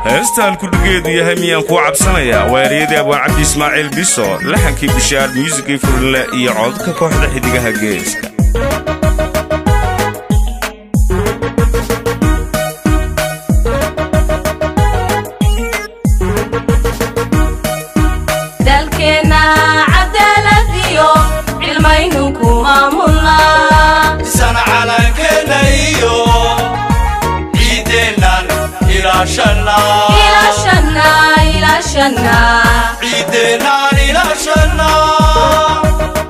heestaan kudhigeedu yahay miyaan kuu cabsanayaa waa eryadii abwaan cabdi ismaaciil biso laxankii bishaar muusikii furinle iyo codka kooxda xidigaha geeska dalkeenna cadaalad iyo cilmaynu ku maamulnaa isana calankeenna iyo ciideennan ilaashannaa ilaashanna ilaashanna ciideennan ilaashannaa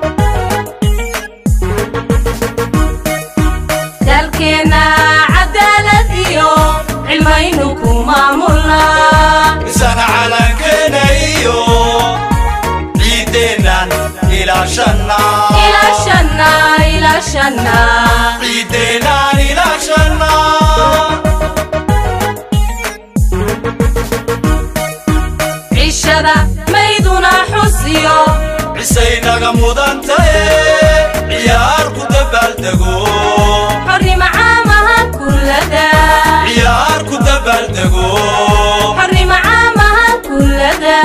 dalkeenna cadaalad iyo cilmaynu ku maamulnaa isana calankeenna iyo ciideennan ilaashannaa ilaashanna ilaashanna ciideennan ilaashannaa cishada mayduna xusiyo cisaynaga mudantaye ciyaar ku dabaaldego xornimo caamaha kullada ciyaar ku dabaaldego xornimo caamaha kullada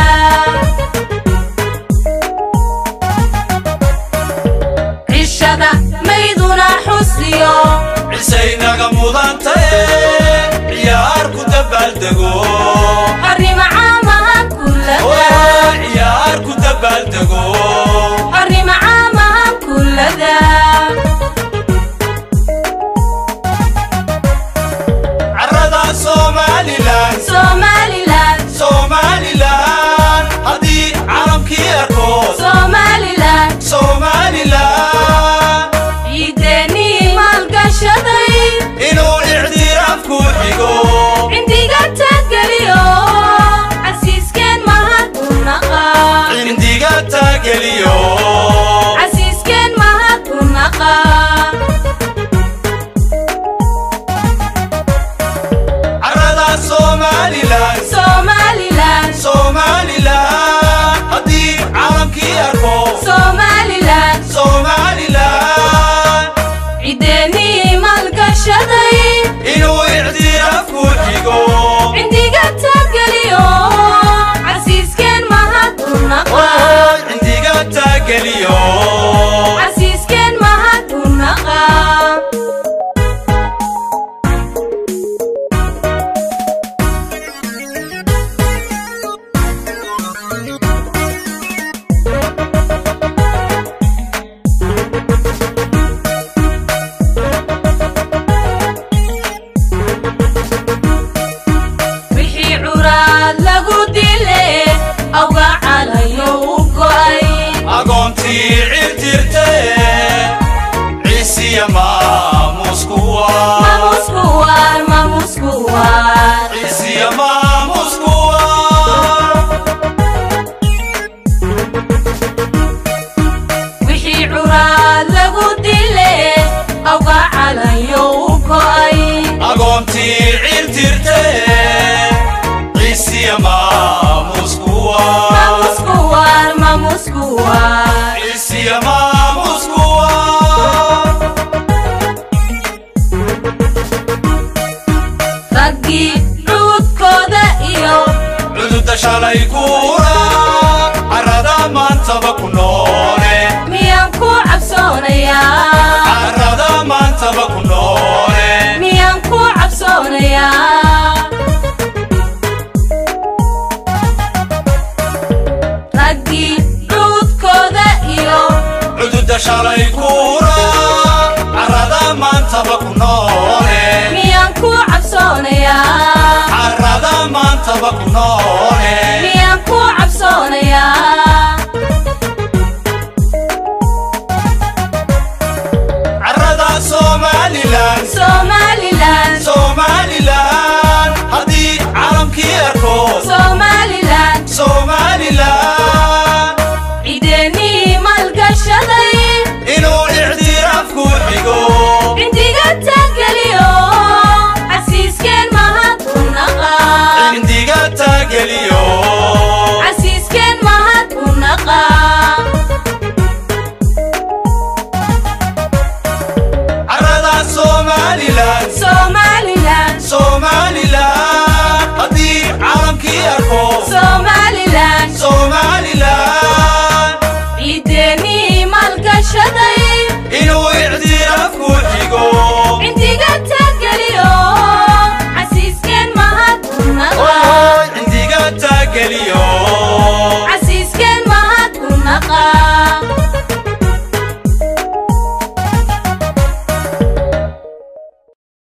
cishada mayduna xusiyo cisaynaga mudantaye ciyaar ku dabaaldego xornimo caamaha kullada ciyaar ku dabaaldego xornimo caamaha kullada carrada somalilan somalilan somalilan haddii calamkii arko somalilan somalilan ciideennii maalgashaday inuu ictiraaf ku xigo cindiga taageliyo casiiskeen mahadunnaqa cindiga taageliyo casiiskeen mahadunnaqa carrada somalilan somalilan somalilan haddii calamkii arko somalilan somalilan ciideennii maalgashaday inuu ictiraaf ku xigo cindiga taageliyo casiiskeen mahadunnaqa cindiga taageliyo casiiskeen mahadunnaqa wixii curaad lagu dile awga calayo u go'ay agoontii cirtirte ciisiya maamuskuwa mamuskuwar mamuskuwar ciisiya maamuskuwa wixii curaad lagu dile awga calayo u go'ay agoontii cirtirte ciisiya maamuskuwa mamuskuwar mamuskuwar ciisiya maamuskuwa raggii cuudkooda iyo cududa shalay kuura carrada maantaba ku noole miyaan ku cabsoonayaa carrada maantaba ku noole miyaan ku cabsoonayaa raggii cuudkooda iyo cududa shalay kuura carrada maantaba ku noole miyaan ku cabsoonayaa carrada maantaba ku noole